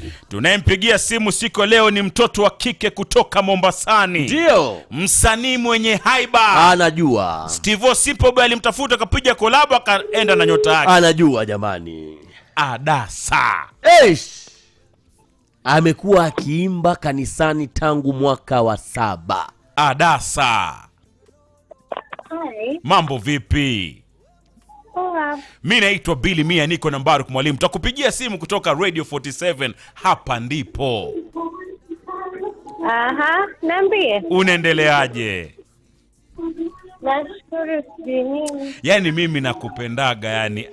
tunayempigia simu siku ya leo ni mtoto wa kike kutoka mombasani ndio msanii mwenye haiba anajua Steve Simple Boy alimtafuta akapiga kolabo akaenda na nyota yake anajua jamani adasa Eish! amekuwa akiimba kanisani tangu mwaka wa saba adasa Hi. mambo vipi Poa. mi naitwa bili mia niko na mbaruk mwalimu takupigia simu kutoka radio 47 hapa ndipo Aha, niambie. unaendeleaje Nashukuru sijui nini. yaani mimi nakupendaga yani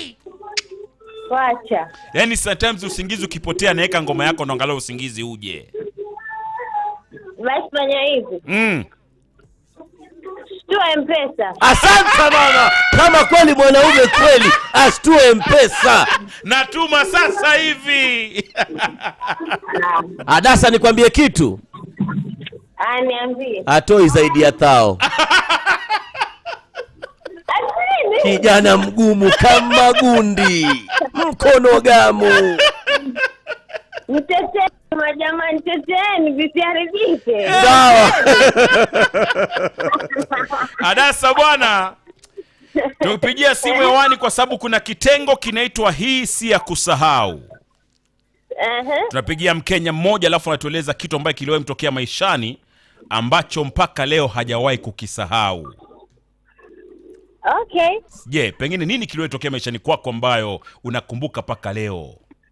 Wacha. yaani sometimes usingizi ukipotea naweka ngoma yako ndo angalau usingizi uje Basi fanya hivi. mm. Shtua M-Pesa. asante mama kama kweli mwanaume kweli ashtue mpesa natuma sasa hivi adasa nikwambie kitu Ah, niambie. atoi zaidi ya thao Asini. kijana mgumu kama gundi mkono gamu Mteteni majamani, teteeni visiharibike. sawa adasa bwana tupigia simu hewani kwa sababu kuna kitengo kinaitwa hii si ya kusahau Aha. tunapigia mkenya mmoja alafu anatueleza kitu ambaye kiliwahi mtokea maishani ambacho mpaka leo hajawahi kukisahau Okay. je pengine nini kiliwahi tokea maishani kwako ambayo unakumbuka mpaka leo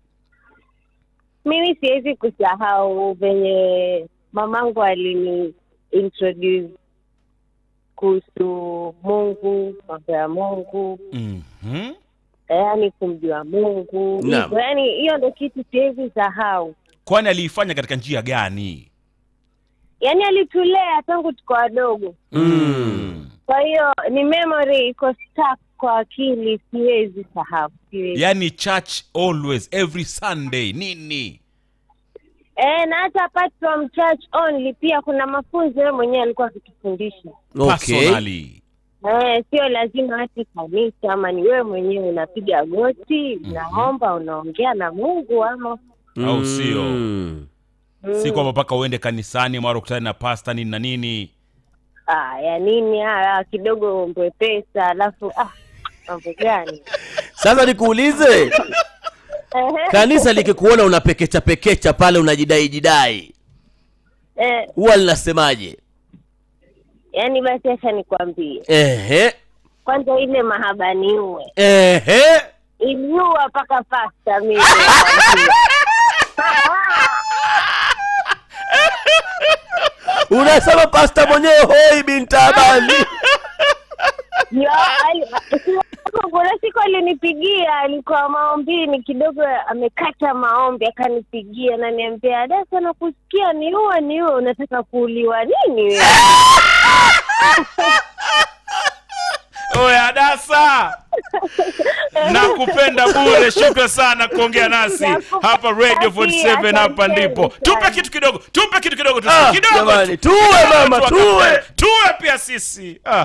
Mimi siwezi kusahau venye mamangu alini introduce kuhusu Mungu, mambo ya Mungu, mm-hmm. yaani kumjua Mungu. Naam. Hivyo, Yaani hiyo ndo kitu siwezi sahau. kwani aliifanya katika njia gani Yaani alitulea tangu tuko wadogo, mm. kwa hiyo ni memory iko stuck kwa akili, siwezi sahau, siwezi. yaani church always every sunday nini Eh, na hata apart from church only pia kuna mafunzo yeye mwenyewe alikuwa akitufundisha. okay personally Eh, sio lazima hati kanisa ama ni wewe mwenyewe unapiga goti, unaomba, unaongea na Mungu ama Au sio? Mm. si kwamba mpaka uende kanisani mara ukutane na pasta nini na nini ah, ya nini ah, kidogo ombwe pesa alafu ah, mambo gani? sasa nikuulize kanisa likikuona unapekecha pekecha pale unajidai jidai eh, huwa linasemaje yani basi acha nikwambie ehe kwanza, ile mahaba niue ehe iliua mpaka pasta mimi unasema pasta mwenyewe hoi bintabani Yo, ali- kuna siku alinipigia, alikuwa maombini kidogo, amekata maombi, akanipigia na niambia, Dasa, nakusikia niue, niue, unataka kuuliwa nini wewe? oye adasa nakupenda bure shukran sana kuongea nasi hapa radio 47 hapa ndipo tupe kitu kidogo tupe kitu kidogo tu Ah, kidogo jamani, tu. tuwe Kidogo mama, tu tuwe. wakapenda. tuwe pia sisi ah.